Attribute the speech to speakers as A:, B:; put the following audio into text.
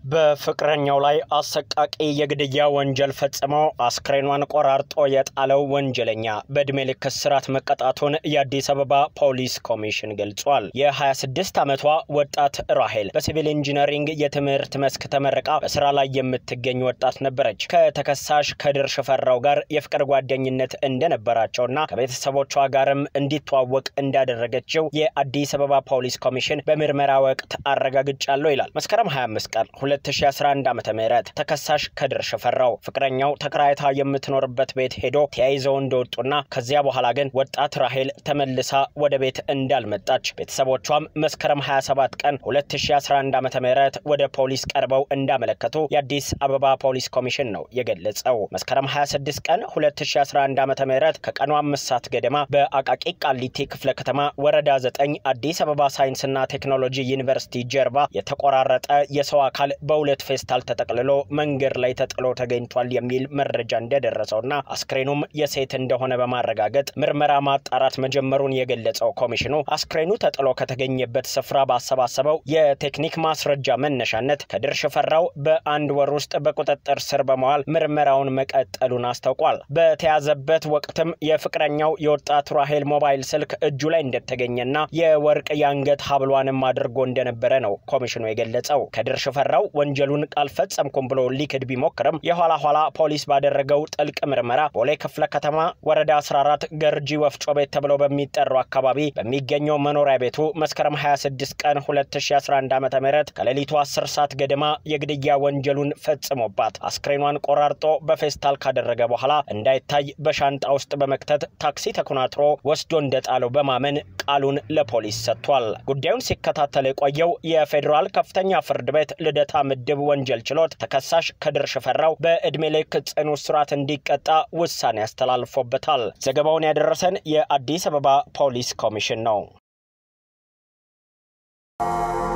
A: በፍቅረኛው ላይ አሰቃቂ የግድያ ወንጀል ፈጽሞ አስክሬኗን ቆራርጦ የጣለው ወንጀለኛ በዕድሜ ልክ እስራት መቀጣቱን የአዲስ አበባ ፖሊስ ኮሚሽን ገልጿል። የ26 ዓመቷ ወጣት ራሄል በሲቪል ኢንጂነሪንግ የትምህርት መስክ ተመርቃ በስራ ላይ የምትገኝ ወጣት ነበረች። ከተከሳሽ ከድር ሽፈራው ጋር የፍቅር ጓደኝነት እንደነበራቸውና ከቤተሰቦቿ ጋርም እንዲተዋወቅ እንዳደረገችው የአዲስ አበባ ፖሊስ ኮሚሽን በምርመራ ወቅት አረጋግጫለሁ ይላል። መስከረም 25 ቀን 2011 ዓ ም ተከሳሽ ከድር ሽፈራው ፍቅረኛው ተከራይታ የምትኖርበት ቤት ሄዶ ተያይዘው እንደወጡና ከዚያ በኋላ ግን ወጣት ራሄል ተመልሳ ወደ ቤት እንዳልመጣች ቤተሰቦቿም መስከረም 27 ቀን 2011 ዓ ም ወደ ፖሊስ ቀርበው እንዳመለከቱ የአዲስ አበባ ፖሊስ ኮሚሽን ነው የገለጸው። መስከረም 26 ቀን 2011 ዓ ም ከቀኑ አምስት ሰዓት ገደማ በአቃቂ ቃሊቲ ክፍለ ከተማ ወረዳ 9 አዲስ አበባ ሳይንስና ቴክኖሎጂ ዩኒቨርሲቲ ጀርባ የተቆራረጠ የሰው አካል በሁለት ፌስታል ተጠቅልሎ መንገድ ላይ ተጥሎ ተገኝቷል የሚል መረጃ እንደደረሰውና አስክሬኑም የሴት እንደሆነ በማረጋገጥ ምርመራ ማጣራት መጀመሩን የገለጸው ኮሚሽኑ አስክሬኑ ተጥሎ ከተገኘበት ስፍራ ባሰባሰበው የቴክኒክ ማስረጃ መነሻነት ከድር ሽፈራው በአንድ ወር ውስጥ በቁጥጥር ስር በመዋል ምርመራውን መቀጠሉን አስታውቋል። በተያዘበት ወቅትም የፍቅረኛው የወጣት ራሄል ሞባይል ስልክ እጁ ላይ እንደተገኘና የወርቅ የአንገት ሀብሏንም አድርጎ እንደነበረ ነው ኮሚሽኑ የገለጸው። ከድር ሽፈራው ወንጀሉን አልፈጸምኩም ብሎ ሊክድ ቢሞክርም የኋላ ኋላ ፖሊስ ባደረገው ጥልቅ ምርመራ ቦሌ ክፍለ ከተማ ወረዳ 14 ገርጂ ወፍጮ ቤት ተብሎ በሚጠራው አካባቢ በሚገኘው መኖሪያ ቤቱ መስከረም 26 ቀን 2011 ዓ ም ከሌሊቱ 10 ሰዓት ገደማ የግድያ ወንጀሉን ፈጽሞባት አስክሬኗን ቆራርጦ በፌስታል ካደረገ በኋላ እንዳይታይ በሻንጣ ውስጥ በመክተት ታክሲ ተኮናትሮ ወስዶ እንደጣለው በማመን ቃሉን ለፖሊስ ሰጥቷል። ጉዳዩን ሲከታተል የቆየው የፌዴራል ከፍተኛ ፍርድ ቤት ልደታ ምድብ ወንጀል ችሎት ተከሳሽ ከድር ሽፈራው በዕድሜ ልክ ጽኑ እስራት እንዲቀጣ ውሳኔ አስተላልፎበታል። ዘገባውን ያደረሰን የአዲስ አበባ ፖሊስ ኮሚሽን ነው።